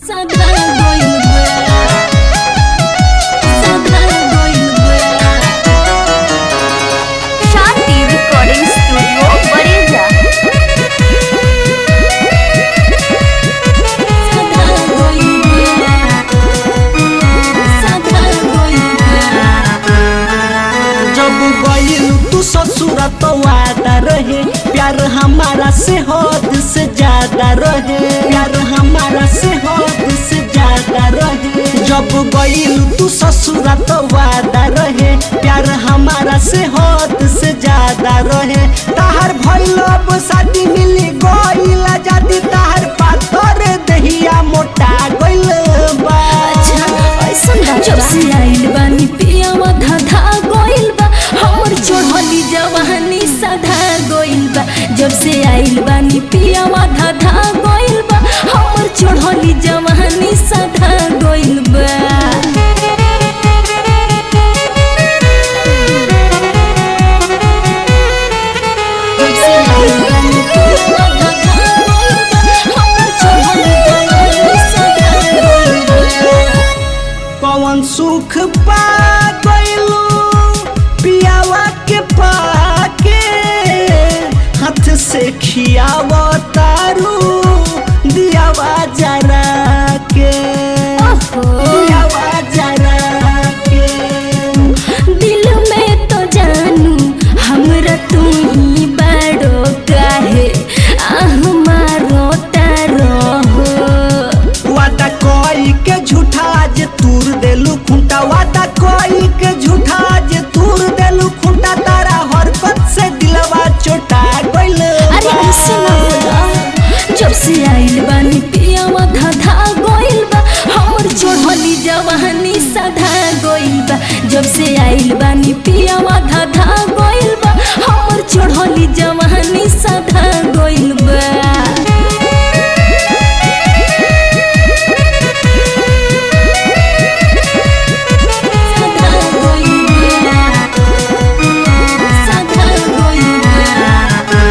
सदा गइल बा सदा गइल बा शांति रिकॉर्डिंग स्टूडियो बड़ेजा सदा गइल बा सदा गइल बा जब गइल तू ससुर तो वादा रहे प्यार हमारा से हद से ज्यादा रहे प्यार हमारा से हद से ज्यादा रहे जब गइल तू ससुर तो वादा रहे प्यार हमारा से हद से ज्यादा रहे ताहर भइल अब शादी मिली गइल जादी ताहर पातर दहिया मोटा गइल बा जब से आइल बानी पियावा धाधा गइल बा हमर चढ़ली जवानी सधा गइल बा जब से आइल बानी पियावा धाधा गइल बा हमर चढ़ली जवानी सधा गइल बा जब से आइल बानी पियावा धाधा गइल बा हमर चढ़ली जवानी सधा गइल बा पवन सुख पा गइलू पियावा के पाके हाथ से खियावा तारू दियावा जरा के दियावा जरा के दिल में तो जानू हमरा तू ही बड़ो काहे आह मारो तारो वादा कोई के झूठा जे तूर देलू खुंटा वादा कोई के झूठा जे तूर देलू खुंटा तारा हरकत से दिलवा चोटा गइल अरे बा। ऐसे ना बोला जब से आइल बानी पियावा धाधा गइल बा हमर चढ़ली जवानी सधा गइल बा जब से आइल बानी पियावा धाधा गइल बा हमर चढ़ली जवानी सधा गइल बा सदा गइल बा सदा गइल बा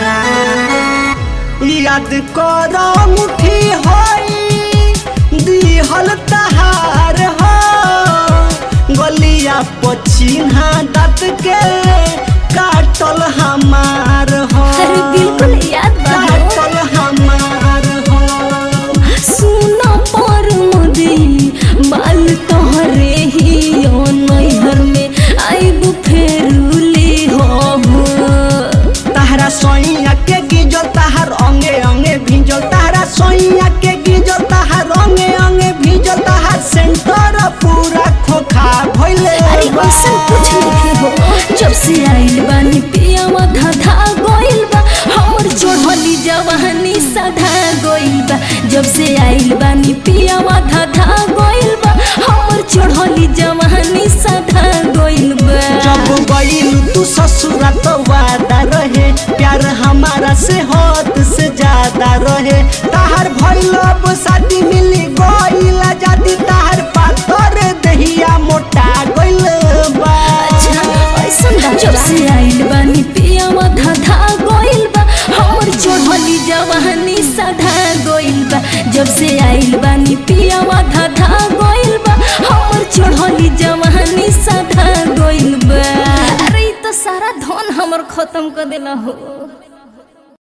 याद कर मुठी होई दिहल तहार हो गलिया पछिन्हा दाँत के काटल हमार हो अरे बिल्कुल याद बा हो। काटल हमार हो सुना पर मोदी बाल तोहरे ही ओ नैहर में आइब फेरुली हो तहरा सोइया के गिजल तहार अंगे अंगे भिजल तहरा सोइया के गिजल तहार अंगे अंगे भिजल तहार सेंटर पूरा खोखा भइले अरे बा। ऐसा कुछ नहीं हो जब से आइल बानी पियावा धाधा गइल बा हमर चढ़ली जवानी सधा गइल बा जब से आइल बानी पियावा धाधा गइल बा हमर चढ़ली जवानी सधा गइल बा जब गइल तू ससुरा तो वादा रहे प्यार हमारा से हद से ज्यादा रहे ताहर भइल अब शादी मिली गइल जादी ताहर पातर दहिया मोटा गइल बा जब से आइल बानी पियावा धाधा गइल बा हमर चढ़ली जवानी सधा गइल बा जब से आइल बानी पियावा धाधा गइल बा हमर चढ़ली जवानी सधा गइल बा अरे इ तो सारा धन हमर खत्म कर देला हो